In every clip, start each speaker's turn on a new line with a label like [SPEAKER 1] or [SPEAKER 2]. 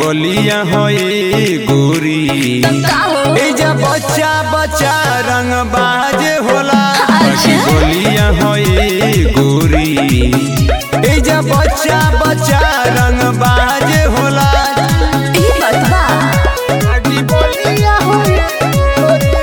[SPEAKER 1] बोलिया होई गोरी
[SPEAKER 2] का हो
[SPEAKER 1] ए जा बच्चा बच्चा रंग बाज होला बाकी
[SPEAKER 2] अच्छा।
[SPEAKER 1] बोलिया होई गोरी ए जा बच्चा बच्चा रंग बाज होला
[SPEAKER 2] ई बात बा
[SPEAKER 1] बाकी बोलिया होई गोरी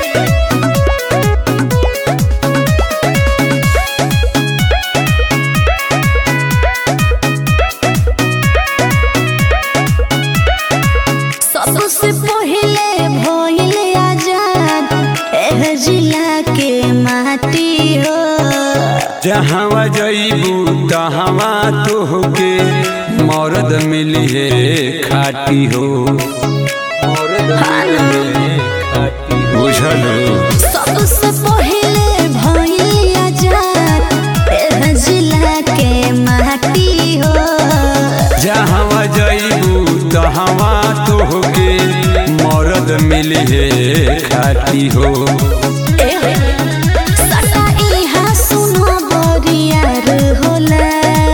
[SPEAKER 2] सबसे पहिले भइले आजाद एह जिला के माटी हो
[SPEAKER 1] जहाँ जईबू तहवा तोहके मर्द मिली है खाटी हो मर्द मिली है खाटी हो। बुझलो
[SPEAKER 2] सबसे पहिले भइले आजाद एह जिला के माटी हो
[SPEAKER 1] जहाँ जईबू तहवा तोहके मर्द मिली है खाटी हो
[SPEAKER 2] एह, सटा इहाँ सुनो बरियार होला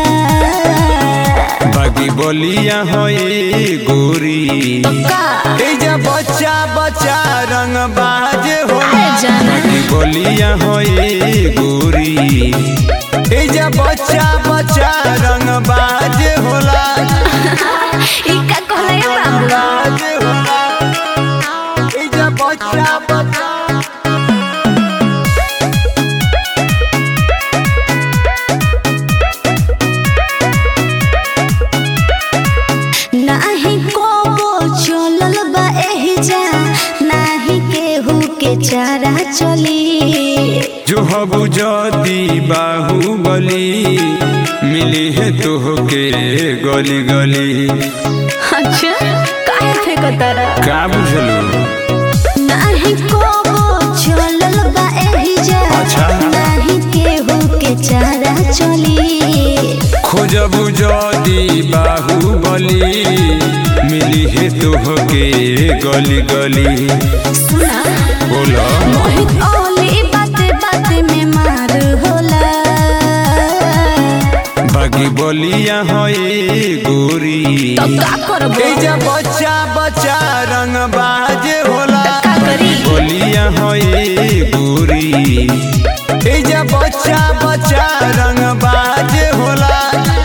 [SPEAKER 1] बाकी बोलिया होई गोरी
[SPEAKER 2] का
[SPEAKER 1] ए जा बच्चा बच्चा रंग बाज होला
[SPEAKER 2] ए जाना।
[SPEAKER 1] बाकी बोलिया होई गोरी ए जा बच्चा बच्चा रंग बाज होला
[SPEAKER 2] ई का कहले बाबू
[SPEAKER 1] बाज होला ए जा बच्चा बच्चा
[SPEAKER 2] नाही कोबो चलल बा एही जा नाही केहू के चारा चली
[SPEAKER 1] जो हबू जदी बाहुबली मिली है तोहके गली गली
[SPEAKER 2] अच्छा काहे फेकतारा
[SPEAKER 1] का बुझलू
[SPEAKER 2] नाही कोबो चलल बा एही जा
[SPEAKER 1] अच्छा।
[SPEAKER 2] नाही केहू के चारा चली
[SPEAKER 1] खोजबू जदी बाहुबली मिली है तोहके गली गली
[SPEAKER 2] सुना
[SPEAKER 1] बोला
[SPEAKER 2] मोहित ओली बाते बाते में मार होला
[SPEAKER 1] बाकी बोलिया होई गोरी
[SPEAKER 2] तो का करबो
[SPEAKER 1] ए जा बच्चा बच्चा रंग बाज होला
[SPEAKER 2] का करी
[SPEAKER 1] बोलिया होई गोरी ए जा बच्चा बच्चा रंग बाज होला